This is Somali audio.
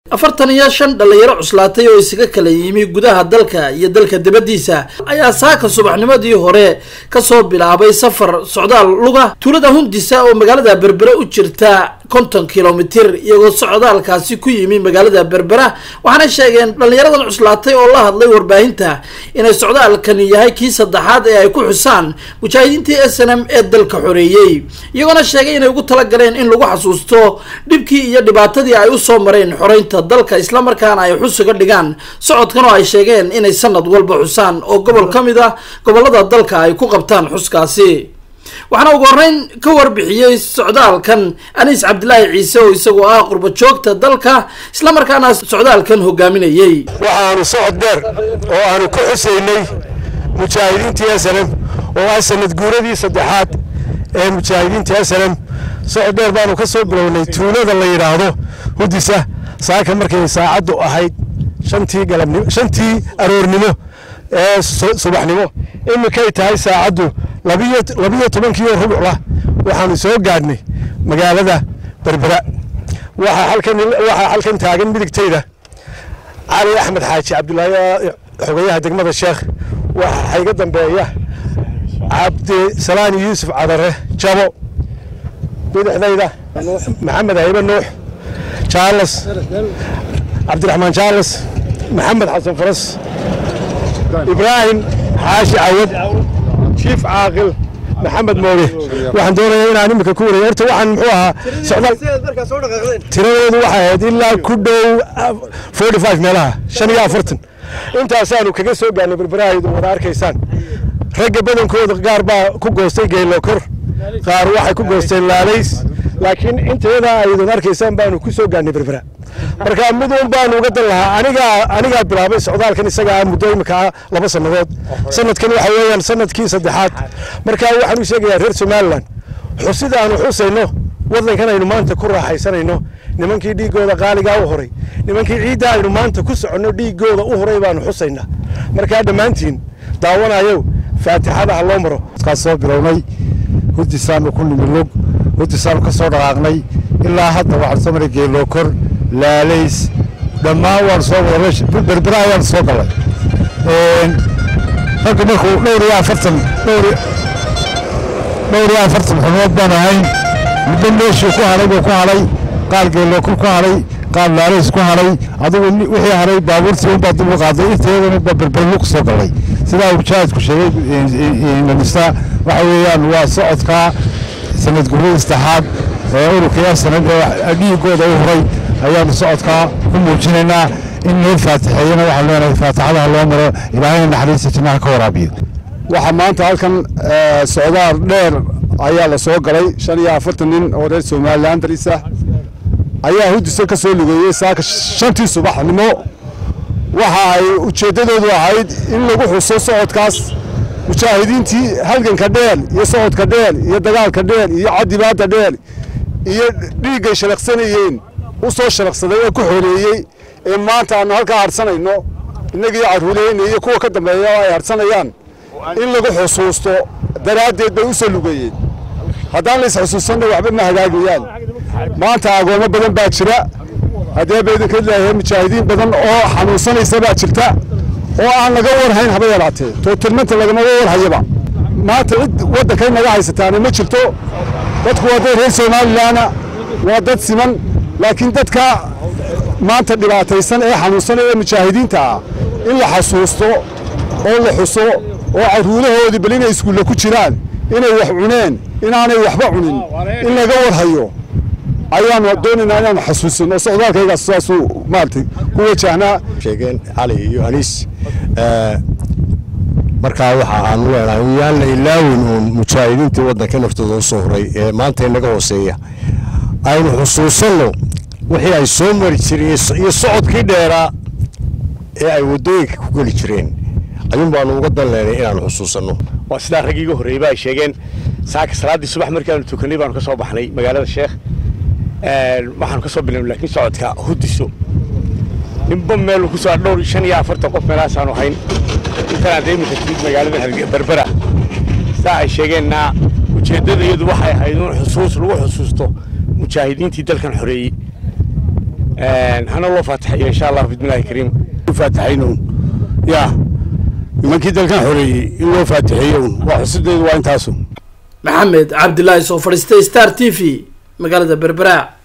afartan iyo shan dhallinyaro cuslaatay oo isaga kala yimi gudaha dalka iyo dalka dibaddiisa ayaa saaka subaxnimadii hore kasoo bilaabay safar socdaal luga tuulada hundisa oo magaalada berbera u jirta konton kilomitir iyagoo socdaalkaasi ku yimi magaalada berbera waxaana sheegeen dhallinyaradan cuslaatay oo la hadlay warbaahinta inay socdaalkani yahay kii saddexaad ee ay ku xusaan mujaahidiintii s n m ee dalka xoreeyey iyagoona sheegay inay ugu talagaleen in lagu xasuusto dhibkii iyo dhibaatadii ay usoo mareen xoreynta dalka islamarkaana ay xusiga dhigaan socodkan oo ay sheegeen inay sanad walba xusaan oo gobol ka mid ah gobolada dalka ay ku qabtaan xuskaasi waxaana ugu horreyn ka warbixiyey socdaalkan aniis cabdilaahi ciise oo isagoo ah qurba joogta dalka islamarkaana socdaalkan hogaaminayey waxaanu socod dheer oo aanu ka xusaynay mujaahidiintii slm oo ah sanad guuradii saddexaad ee mujaahidiinta slm socod dheer baanu ka soo bilownay tuulada la yidhaahdo hudisa saaka markay saacaddu ahayd shantii galabnimo shantii aroornimo ee subaxnimo iminkay tahay saacaddu labiyo labiyo tobankiioo rubucla waxaanu soo gaadhnay magaalada berbera waxaa halkan waxaa halkan taagan midigtayda cali axmed xaaji cabdulaahi xogayaha degmada sheekh waxaa iga dambeeya cabdisalaani yuusuf cadare jabo bidixdayda maxamed haybe nuux jaalas cabdiraxmaan jaalas maxamed xasan faras ibraahim xaashi cawad jiif caaqil maxamed mooge waxaan doonayaa inaan iminka ku wareeyo horta waxaan muxuu ahaa socdaal tiradeedu waxay ahayd ilaa ku dhow forty five meelaha shan iyo afartan intaasaanu kaga soo gaarnay berberahaydu wada arkaysaan ragga badankooda qaar baa ku goostay geelokor qaar waxay ku goosteen laalays laakiin inteeda aydan arkaysaan baanu ku soo gaarnay berbera marka mid un baanu uga dan lahaa anigaa anigaa bilaabay socdaalkan isagaa muddo imika laba sannadood sanadkan waxa weeyaan sanadkii saddexaad marka waxaan u sheegayaa reer somalilan xusida aanu xusayno waddankan aynu maanta ku raaxaysanayno nimankii dhiiggooda qaaligaa u horay nimankii ciidda aynu maanta ku soconno dhiiggooda u horay baanu xusaynaa markaa dhammaantiin daawanayow faatixada ha loo maro kaas soo bilownay hurdisaanu ku nimi lug hurdisaanu ka soo dhaqaaqnay ilaa hadda waxaan soo maray geelookor laalays dhammaan waan soo wada berbera ayaan soo galay ragga markuu dhowr iyo afartan dhowr dhowr iyo afartan xubnood baan ahayn muddo meeshii ku hadhay buu ku hadhay qaar geelookor ku hadhay qaar laalays ku hadhay adigu wixii hadhay baabuurtii unbaa dib u qaaday inteedana baa berberlu ku soo galay sidaa mujaahidku sheegay lanista waxa weeyaan waa socodka sanad guradii saddexaad ee ururkaya sanad ee dhiigooda u horay ayaanu socodkaa ku muujinaynaa in loo faatixeeyana waxaan leenahay faatixadaha loo maro ilaahayna naxariista jannaha ka waraabiyo waxaa maanta halkan socdaal dheer ayaa la soo galay shan iyo afartan nin oo reer somalilan daris ah ayaa hudisa ka soo lugeeyey saaka shantii subaxnimo waxa ay ujeeddadoodu ahayd in lagu xuso socodkaas mujaahidiintii halganka dheer iyo socodka dheer iyo dagaalka dheer iyo cadibaadda dheer iyo dhiiggay shalaqsanayeen u soo shalaqsaday ee ku xoreeyey ee maanta aanu halkaa harsanayno innagii carruureyna iyo kuwa ka dambeeya oo ay harsanayaan in lagu xusuusto daraaddeed bay u soo lugeeyeen haddaan lays xusuusanna waxba ma hagaagayaan maanta agoommo badan baa jira haddee ba idinka leeyahay mujaahidiin badan oo xanuunsanaysa baa jirta oo aan laga warhayn haba yaraatee tootilmanta lagama warhayaba maanta cid waddankay naga haysataana ma jirto dadku waa dad reer somalilanna waa dad siman laakiin dadka maanta dhibaataysan ee xanuunsanaya ee mujaahidiinta ah in la xasuusto oo la xuso oo carruurahoodii bal inay iskuulle ku jiraan inay wax cuneen inaanay waxba cunin in laga warhayo ayaanu doonaynaa inaanu xasuusino socdaalkaygaas saasuu maaragtay ku wajahnaa sheegeen cali iyo aniis markaa waxa aanu leenahay yaan la ilaawin uun mujaahidiintii waddanka naftooda u soo horay ee maanta inaga hooseeya aynu xusuusanno wixii ay soo mari jireen iyo socodkii dheeraa ee ay waddooyinka ku geli jireen ayuun baanu uga dan leenay inaanu xusuusanno waa sidaa raggii iga horreeyba ay sheegeen saaka salaaddii subax markaanu tukanay baanu ka soo baxnay magaalada sheekh waxaanu ka soo bilownay laakiin socodka hudiso ninba meel ku soo dhowr shan iyo afartan qof meelahaasaanu hayn intanaan dee iminka timid magaalada berbera saa ay sheegeenna ujeeddada iyadu waxay ahayd in xusuus lagu xusuusto mujaahidiintii dalkan xoreeyey hana loo faataxayo insha allah bismillahi kariim faataxaynown yaa nimankii dalkan xoreeyey in loo faataxeeyo un waa xusideedu waa intaasu maxamed cabdilaahi soo fadhiistay star t v magaalada berbera